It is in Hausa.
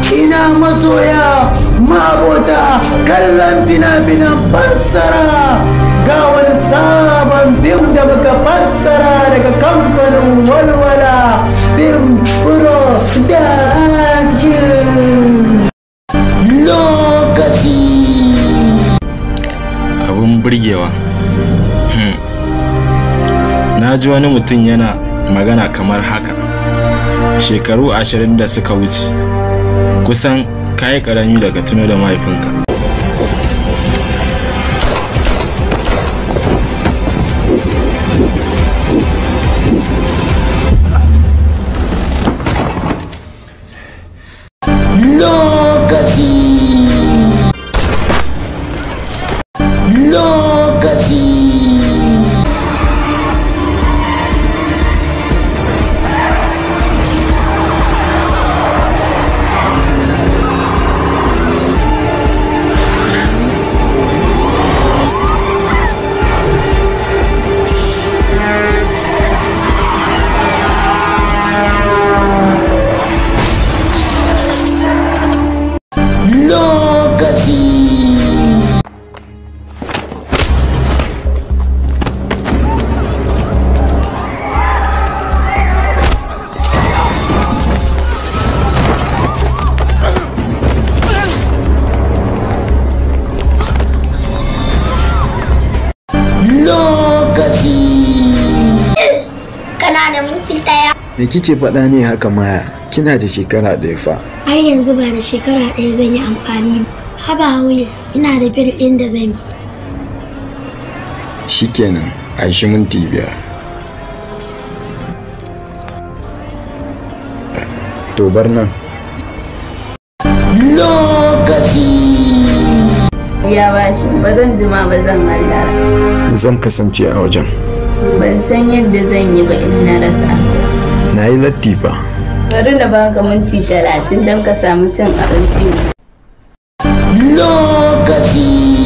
ina masoya mabota kallon fina-finan fassara ga wani sabon fim da muka fassara daga kamfanin walwala fim production lokaci abun burgewa Hmm. na ji wani mutum yana magana kamar haka shekaru ashirin da suka wuce kusan kayi karami daga tuno da mahaifinka lokaci lokaci lokaci lokaci kana da minti ɗaya Me kike faɗa ne haka maya? Kina da shekara ɗaya fa. har yanzu ba da shekara ɗaya zan yi amfani ba haba will ina da bil ɗin da zan bi Shikenan, a shi minti biyar. To bar nan. lokaci biya bashi ba zan jima ba zan hallara Zan kasance a wajen. ban san yadda zan yi ba in na rasa Na yi latti fa. bari na baka minti talatin don ka samu cin abinci lokaci